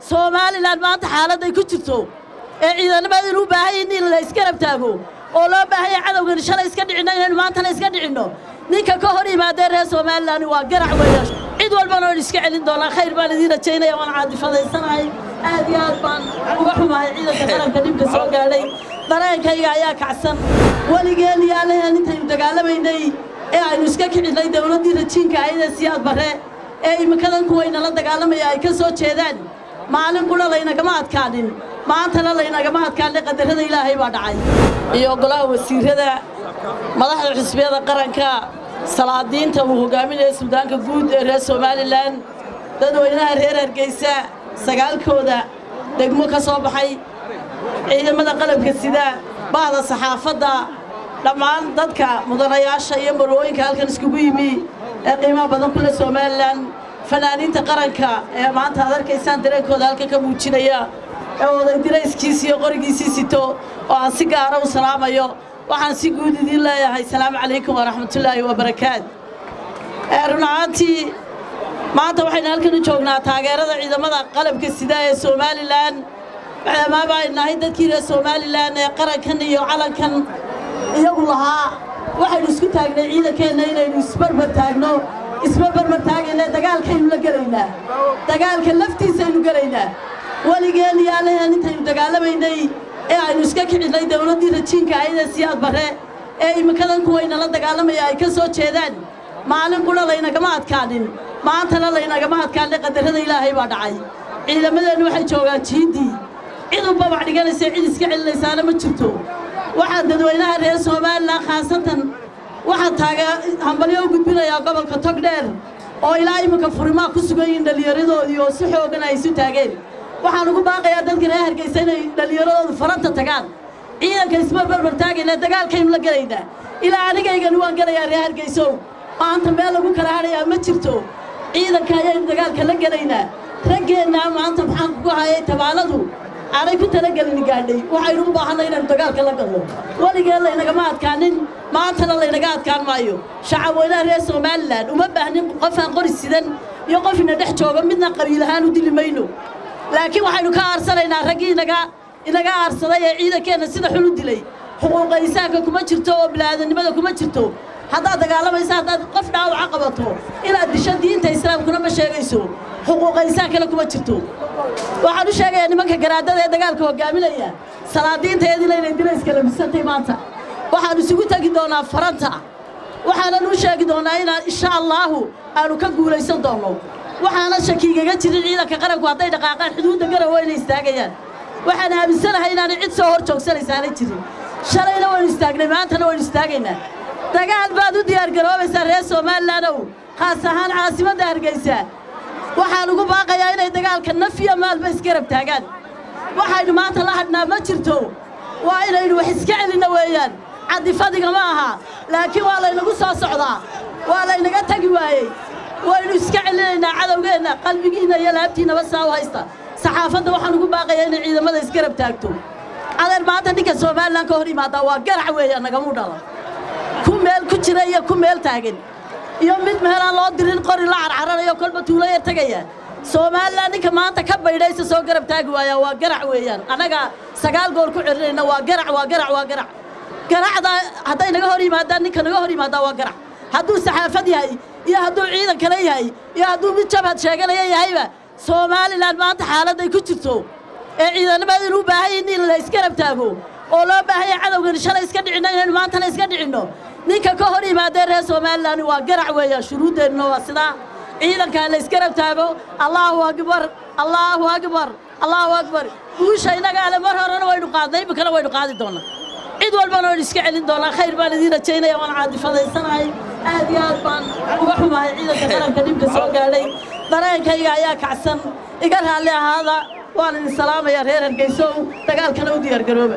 somalilan maanta xaaladday ku jirto ee ciidannimada inuu baahan yihin in la isgarab taago oo loo baahanya cadowgani shalay iska dhicinno inaynu maantana iska dhicinno ninka ka hor yimaadee reer somalilan waa garac weeya cid walbana oon iska celin doonaa khayr baan idiin rajaynaya waan caadifadaysanahay aad iyo aad baan uga xumahay ciidanka qaranka dhibka soo gaadhay dareenkayga ayaa kacsan weligeen iyo allahen intaynu dagaalamaynay ee aynu iska kicinnay dawladdii rajiinka ahayd ee siyaad barre ee iminkadan kuwaynala dagaalamaya ay ka soo jeedaan maalin qudha laynagama adkaanin maantana laynagama adkaanin qadarrada ilaahay baa dhacay iyo golaha wasiirrada madaxda xisbiyada qaranka salaadiinta uu hogaaminaya suldaanka guud ee reer somalilan dadweynaha reer hargeysa sagaalkooda degmo ka soo baxay ciidamada qalabka sida bahda saxaafadda dhammaan dadka mudanayaasha iyo marwooyinka halkan iskugu yimi ee qiimaha badan kule somalilan fanaaniinta qaranka ee maanta aad arkaysaan dareenkooda halkan ka muujinaya ee oday dirayskiisi iyo qorigiisii sito oo aan si gaara u salaamayo waxaan si guud idiin leeyahay salaamu calaykum waraxmatullaahi wabarakaat run ahaantii maanta waxaynu halkan u joognaa taageerada ciidamada qalabka sida ee somalilan maadaamaaba ay nahay dadkii reer somalilan ee qarankan iyo calankan iyagu lahaa waxaynu isku taagnay ciidankeenna inaynu isbarbar taagno isma barbar taagayna dagaalkaynu la gelaynaa dagaalka laftiisaynu gelaynaa weligeen iyo allahen intaynu dagaalamaynay ee aynu iska kicinnay dawladdii rajiinka ahayd ee siyaad barre ee iminkadan kuwaynala dagaalamaya ay ka soo jeedaan maalin qudha laynagama adkaanin maantana laynagama adkaanin qadarrada ilaahay baa dhacay ciidamadeennu waxay joogaan jiiddii cid u babac dhiganaysa cid iska celinaysaana ma jirto waxaa dadweynaha reer somalilan khaasatan waxaa taaga hambalyo u gudbinayaa gobolka togdheer oo ilaa iminka furimaa ku sugan yihiin dhallinyaradoodii oo si xoogan ay isu taageen waxaan ugu baaqayaa dadka reer hargeysa inay dhallinyaradoodu faranta tagaan ciidanka isma barbar taagayna dagaalkaynu la gelaynaa ilaa anigaygani waan gelayaa reer hargeysow maanta meel lagu kala hadhayaa ma jirto ciidanka ayaynu dagaalka la gelaynaa raggeennaa maanta maxaan kugu hayay tabaaladu aanay ku talagelin gaadhay waxaynu u baahannay inaynu dagaalka la galno weligeen laynagama adkaanin maantana laynaga adkaan maayo shacab weynaha reer somalilan uma baahnin qofaan qori sidan iyo qof ina dhex jooga midna qabiil ahaan u dili mayno laakiin waxaynu ka aarsanaynaa raggii inaga inaga aarsaday ee ciidankeenna sida xun u dilay xuquuqa insaanka kuma jirto oo bilaadanimada kuma jirto haddaad dagaalamaysa haddaad qof dhaawaca qabato inaad disho diinta islaamkuna ma sheegayso xuquuqa insaankana kuma jirto waxaan u sheegayaa nimanka garaadada ee dagaalka hogaaminaya salaadiintaeediina inay dirayska labisantay maanta waxaan isugu tegi doonaa faranta waxaanan u sheegi doonnaa inaan insha allaahu aanu ka guulaysan doonno waxaana shakiigaga jirin ciidanka qaranku hadday dhaqaaqaan xuduudda garawa inay istaagayaan waxaan aaminsanahay inaanay cid soo hor joogsanaysaanay jirin shalayna waynu istaagnay maantana waynu istaagaynaa dagaal baad u diyaargaroobaysaa reer somalilandow khaas ahaan caasimadda hargeysa waxaan ugu baaqayaa inay dagaalka nafiya maalba isgarab taagaan waxaynu maanta la hadhnaa ma jirto waa inaynu wax iska celinno weeyaan caddifadiga ma aha laakiin waa laynagu soo socdaa waa laynaga tegi waayey waynu iska celinaynaa cadowgeenna qalbigiinna iyo laabtiinnaba saa u haysta saxaafadda waxaan ugu baaqayaa inay ciidamada isgarab taagto adeer maanta ninka somalilan ka hor yimaadaa waa garac weeyaan nagamuu dhala ku meel ku jira iyo ku meel taagan iyo mid meelaan loo dirin qori la carcaranayo kolba tuulo yar tegaya somalilan ninka maanta ka baydhaysa soo garab taagi waayaa waa garac weeyaan annaga sagaal goor ku celinayna waa garac waa garac waa garac garacda hadday naga hor yimaadaan ninka naga hor yimaadaa waa garac hadduu saxaafad yahay iyo hadduu ciidan kale yahay iyo hadduu mid jabhad sheeganaya yahayba somalilan maanta xaaladday ku jirto ee ciidannimada inuu baahan yihin in la isgarab taago oo loo baahanya cadowgani shalay iska dhicinno inaynu maantana iska dhicinno ninka ka hor yimaadee reer somalilan waa garac weeyaan shuruuddeenna waa sidaa ciidankaa la isgarab taago allaahu akbar allaahu akbar allaahu akbar guusha innaga ale mar horena waynu qaadnay iminkana waynu qaadi doonnaa cid walbana waynu iska celin doonaa khayr baan idiin rajaynaya waan caadifadaysanahay aad iyo aad baan uga xumahay ciidanka qaranka dhibka soo gaadhay dareenkayga ayaa kacsan iga raalli ahaada waan idin salaamayaa reer hargeysow dagaalkana u diyaargarooba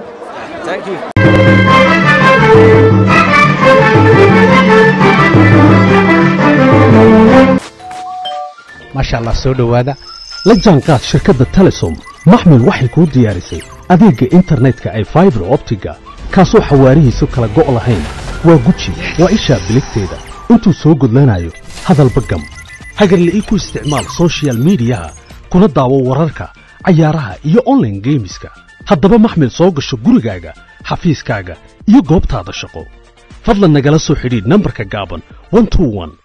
maasha allah soo dhowaada la jaanqaad shirkadda telesom maxmil waxay kuu diyaarisay adeegga internetka ay faibar optiga kaasoo xawaarihiisu kala go' lahayn waa guji waa ishaa biligteeda intuu soo gudlanayo hadalba gam hagarle ii ku isticmaal sochial midiyaha kuna daawo wararka cayaaraha iyo online geemiska haddaba maxmil soo gasho gurigaaga xafiiskaaga iyo goobtaada shaqo fadlan nagala soo xidhiidh nambarka gaaban 121